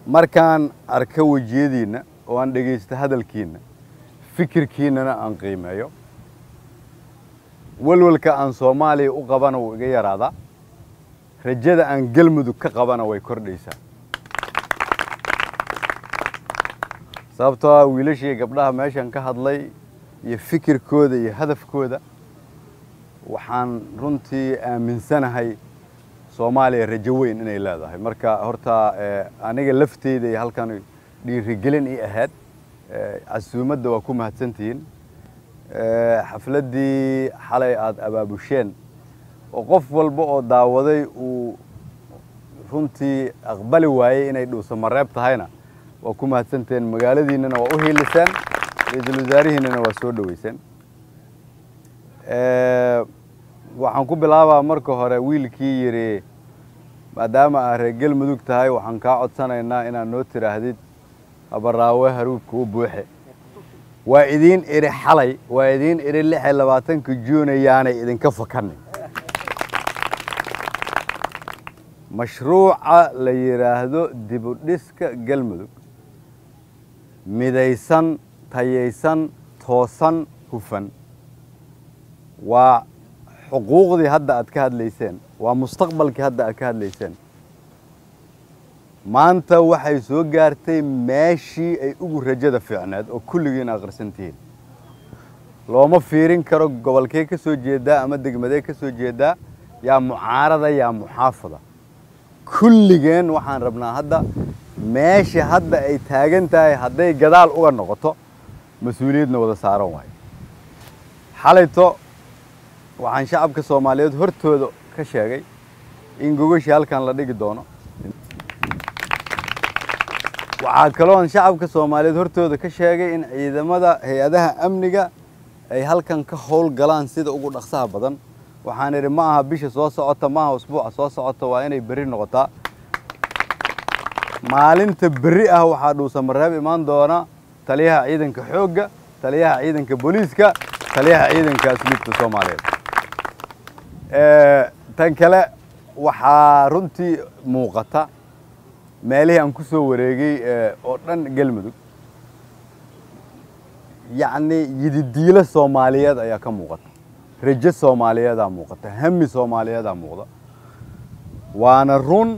markaan arka wejiyadiinna oo aan dhegaysto hadalkiinna fikirkiinnana aan qiimeeyo walwalka aan soomaaliya u qabana wuu iga yaraadaa rajada aan galmudug ka qabana way kordhaysaa sababtoo ah wiilashii gabdhaha meeshan ka hadlay iyo fikirkooda iyo hadafkooda waxaan runtii aaminsanahay soomaaliya rajo weyn inay leedahay marka horta aniga lafteyda iyo halkan dhiirigelin ii ahayd casuumadda waa ku mahadsantihiin xafladdii xalay aada abaabusheen oo qof walba oo daawaday uu runtii aqbali waayey inay dhuusa mareeb tahayna waa ku mahadsantihiin magaaladiinnana waa u hiiliseen ra-iisul wasaarihiinnana waa soo dhoweyseen waxaan ku bilaabaa marka hore wiilkii yidhi maadaama aa reer galmudug tahay waxaan kaa codsanaynaa inaad noo tiraahdid habaraawe haruubka u buuxe waa idiin idhi xalay waa idiin idhi lix iyo labaatanka juun ayaanay idinka fakanin mashruuca la yidhaahdo dibudhiska galmudug midaysan tayaysan toosan hufan waa xuquuqdii hadda aad ka hadlayseen waa mustaqbalkii hadda aad ka hadlayseen maanta waxay soo gaartay meeshii ay ugu rajada fiicneed oo kulligiin akhrisan tihiin looma fiirin karo gobolkee ka soo jeedaa ama degmadee ka soo jeedaa yaa mucaarada yaa muxaafada kulligeen waxaan rabnaa hadda meesha hadda ay taagan tahay hadday gadaal uga noqoto mas-uuliyadna wada saaran waayo xalayto waxaan shacabka soomaaliyeed hortooda ka sheegay in gogashii halkan la dhigi doono waxaa kaloon shacabka soomaaliyeed hortooda ka sheegay in ciidamada hay-adaha amniga ay halkan ka howl galaan sida ugu dhaqsaha badan waxaan idhi ma aha bisha soo socota ma aha usbuuca soo socota waa inay berri noqotaa maalinta berri ah waxaa dhuusamareeb imaan doona taliyaha ciidanka xoogga taliyaha ciidanka booliiska taliyaha ciidanka asliibta soomaaliyeed tan kale waxaa runtii muuqata meelihii aan ku soo wareegay oo dhan galmudug yacni yididiilo soomaaliyeed ayaa ka muuqata rajo soomaaliyeedaa muuqata hami soomaaliyeedaa muuqda waana run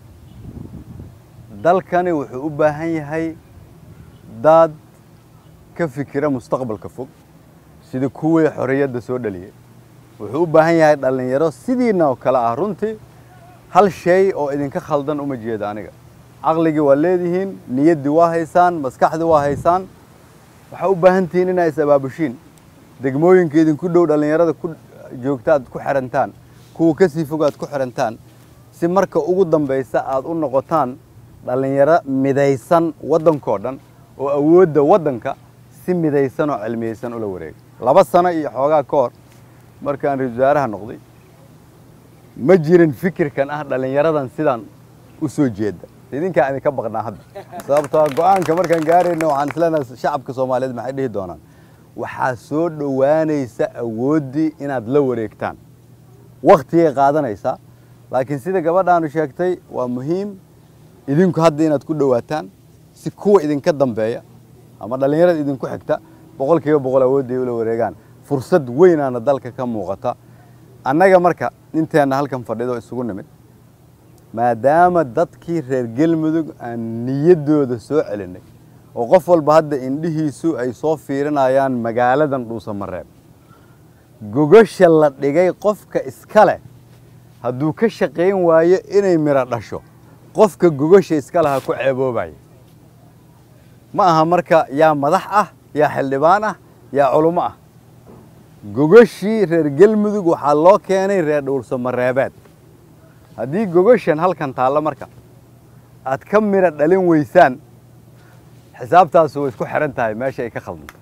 dalkani wuxuu u baahan yahay dad ka fikira mustaqbalka fog sida kuwii xorriyadda soo dhaliyay wuxuu u baahan yahay dhallinyaro sidiina oo kale ah runtii hal shay oo idinka khaldan uma jeeda aniga caqligii waa leedihiin niyaddii waa haysaan maskaxdii waa haysaan waxaa u baahan tihiin inaa is abaabushiin degmooyinka idinku dhow dhallinyarada ku joogta aad ku xihantaan kuwa ka sii fog aad ku xihantaan si marka ugu dambaysa aad u noqotaan dhallinyaro midaysan waddankoo dhan oo awoodda waddanka si midaysan oo cilmiyeysan ula wareega laba sano iyo xoogaa ka hor markaan ra-isul wasaaraha noqday ma jirin fikirkan ah dhallinyaradan sidaan u soo jeeda idinkaa idinka baqnaa hadda sababtoo go-aanka markaan gaarayna waxaan isleenahay shacabka soomaaliyeed maxay dhihi doonaan waxaa soo dhowaanaysa awooddii inaad la wareegtaan waktigay qaadanaysaa laakiin sida gabadhaanu sheegtay waa muhiim idinku hadda inaad ku dhowaataan si kuwa idinka dambeeya ama dhallinyarada idinku xigta boqol kiiba boqol awoodday ula wareegaan fursad weynaana dalka ka muuqata annaga marka inteenna halkan fadhido isugu nimid maadaama dadkii reer galmudug aan niyaddooda soo celinay oo qof walba hadda indhihiisu ay soo fiirinayaan magaaladan dhuusamareeb gogasha la dhigay qofka iska leh hadduu ka shaqayn waayo inay midho dhasho qofka gogasha iska laha ku ceeboobaya ma aha marka yaa madax ah yaa xildhibaan ah yaa culummo ah gogashii reer galmudug waxaa loo keenay reer dhuusamareebeed haddii gogashan halkan taallo marka aad ka midho dhalin weysaan xisaabtaasu way isku xihan tahay meesha ay ka khaldanta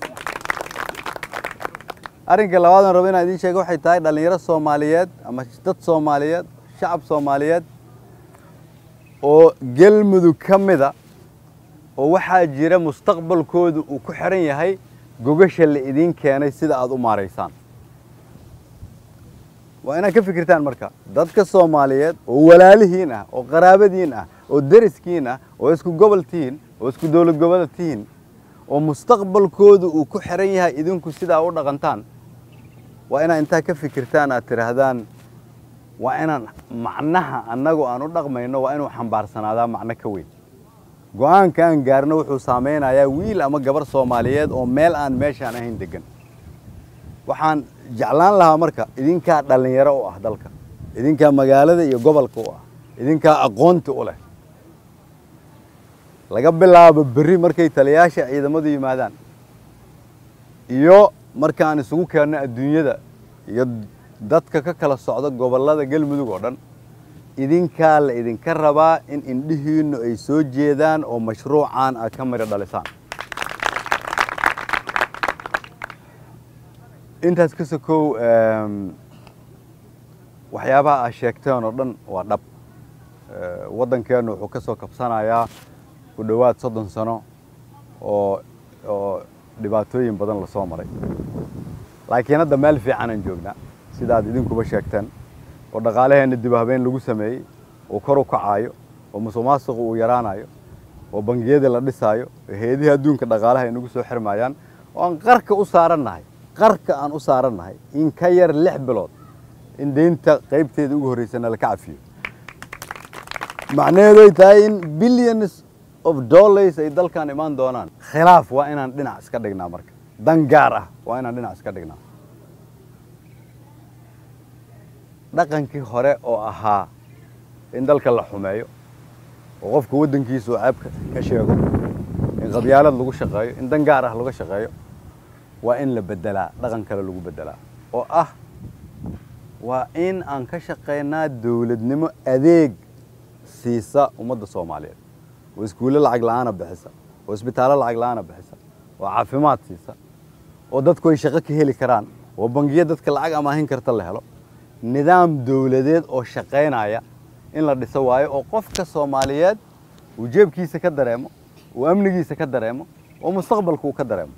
arrinka labaadan rabo inaan idiin sheega waxay tahay dhallinyaro soomaaliyeed ama dad soomaaliyeed shacab soomaaliyeed oo galmudug ka mida oo waxaa jira mustaqbalkoodu uu ku xihan yahay gogasha la idiin keenay sida aad u maaraysaan waa inaad ka fikirtaan marka dadka soomaaliyeed oo walaalihiin ah oo qaraabadiin ah oo deriskiin ah oo isku gobol tihiin oo isku dowlad goboleed tihiin oo mustaqbalkooda uu ku xiran yahay idinku sidaa u dhaqantaan waa inaad intaa ka fikirtaan aad tidhaahdaan waa inaan macnaha annagu aan u dhaqmayno waa inuu xambaarsanaada macno ka weyn go-aanka aan gaarno wuxuu saameynayaa wiil ama gabar soomaaliyeed oo meel aan meeshaan ahayn degan waxaan jeclaan lahaa marka idinkaa dhallinyaro u ah dalka idinkaa magaalada iyo gobolka u ah idinkaa aqoonti u leh laga bilaabo berri markay taliyaasha ciidamadu yimaadaan iyo markaan isugu keenno adduunyada iyo dadka ka kala socda gobollada galmudug oo dhan idinkaa la idinka rabaa in indhihiinnu ay soo jeedaan oo mashruucan aad ka midho dhalisaan intaas ka sokow waxyaabaha aad sheegteen oo dhan waa dhab waddankeennu wuxuu ka soo kabsanayaa ku dhowaad soddon sano oo oo dhibaatooyin badan lasoo maray laakiin hadda meel fiicanaan joognaa sidaad idinkuba sheegteen oo dhaqaalaheenna dib habeyn lagu sameeyey oo kor u kacaayo oo musuq maasuqu uu yaraanayo oo bangiyadii la dhisaayo oo heedihii adduunka dhaqaalaha ay nagu soo xirmayaan oo aan qarka u saarannahay qarka aan u saarannahay in ka yar lix bilood in deynta qaybteeda ugu horreysana laka cafiyo macnaheedu ay tahay in billions of dollars ay dalkan imaan doonaan khilaaf waa inaan dhinac iska dhignaa marka dan gaar ah waa inaan dhinac iska dhignaa dhaqankii hore oo ahaa in dalka la xumeeyo oo qofka waddankiisa uu ceebka ka sheego in qabyaalad lagu shaqeeyo in dan gaar ah laga shaqeeyo waa in la beddelaa dhaqan kale lagu beddelaa oo ah waa in aan ka shaqaynaa dowladnimo adeeg siisa ummadda soomaaliyeed oo iskuulle lacag la'aana bixisa oo isbitaallo lacag la'aana bixisa oo caafimaad siisa oo dadku ay shaqo ka heli karaan oo bangiya dadka lacag amaahin karta la helo nidaam dowladeed oo shaqaynaya in la dhiso waayo oo qofka soomaaliyeed uu jeebkiisa ka dareemo uu amnigiisa ka dareemo oo mustaqbalka uu ka dareemo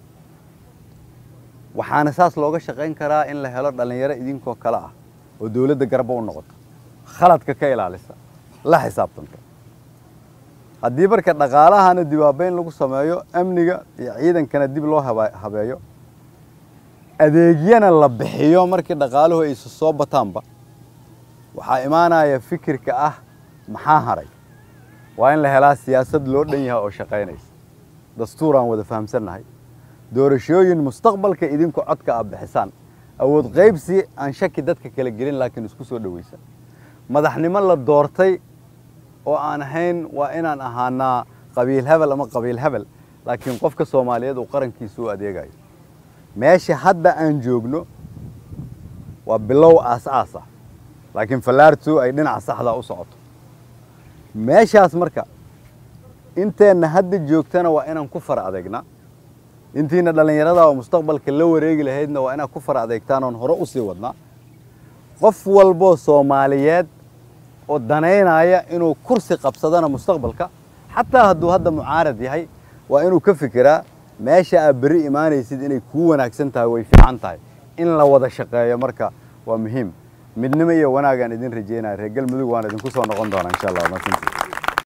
waxaana saas looga shaqayn karaa in la helo dhallinyaro idinkoo kale ah oo dowladda garba u noqoto khaladka ka ilaalisa la xisaabtanta haddii marka dhaqaalahana dibaabeyn lagu sameeyo amniga iyo ciidankana dib loo habeeyo adeegyana la bixiyo markii dhaqaaluhu ay soo bataanba waxaa imaanaya fikirka ah maxaa haray waa in la helaa siyaasad loo dhan yahay oo shaqaynaysa dastuur aan wada fahamsannahay doorashooyin mustaqbalka idinku codka aad bixisaan awood qaybsi aan shaki dadka kala gelin laakiin isku soo dhowaysa madaxnimo la doortay oo aan ahayn waa inaan ahaanaa qabiil hebel ama qabiil hebel laakiin qofka soomaaliyeed uu qarankiisa u adeegayo meesha hadda aan joogno waa bilow aas-aas ah laakiin fallaartu ay dhinaca saxdaa u socoto meeshaas marka inteenna hadda joogtana waa inaan ku far adeegnaa intiina dhallinyarada oo mustaqbalka la wareegi lahaydna waa inaad ku far adeegtaan oon hore u sii wadnaa qof walboo soomaaliyeed oo danaynaya inuu kursi qabsadana mustaqbalka xataa hadduu hadda mucaarad yahay waa inuu ka fikiraa meesha aad berri imaanaysid inay kuu wanaagsan tahay way fiican tahay in la wada shaqeeyo marka waa muhiim midnimo iyo wanaagaan idin rajeynaya reer galmudug waan idinku soo noqon doonaa insha allah